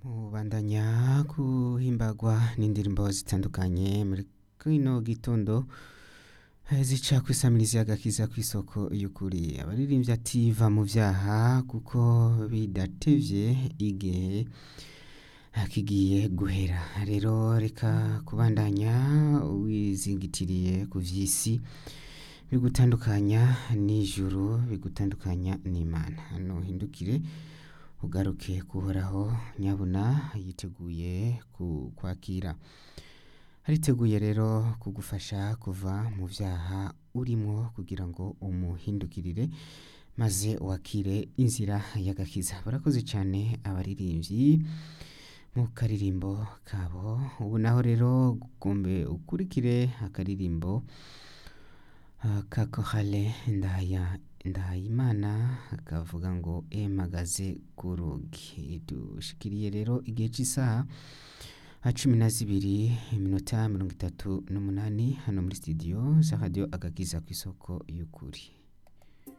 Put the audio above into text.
mubandanya guhimbagwa n'indirimbo zitandukanye muri kino gitondo zica kwisamiriza agakiza kw'isoko y'ukuri abaririmbyi ati va mu vyaha kuko bidatevye igihe kigiye guhera rero reka kubandanya wizingitiriye ku vy'isi bigutandukanya n'ijuru bigutandukanya n'imana hano hindukire ugaruke kuhoraho nyabuna yiteguye kukwakira ariteguye rero kugufasha kuva mu vyaha urimwo kugira ngo umuhindukirire maze wakire inzira y'agakiza barakoze cane abaririmbyi mu karirimbo kabo ubu naho rero gombe ukurikire akaririmbo uh, ka korale ndaya ndahayimana kavuga ngo emagaze ku rugi dushikiriye rero igihe cy'isaha cumi na zibiri iminota mirongo itatu n'umunani hano muri studio za radio agakiza ku isoko y'ukuri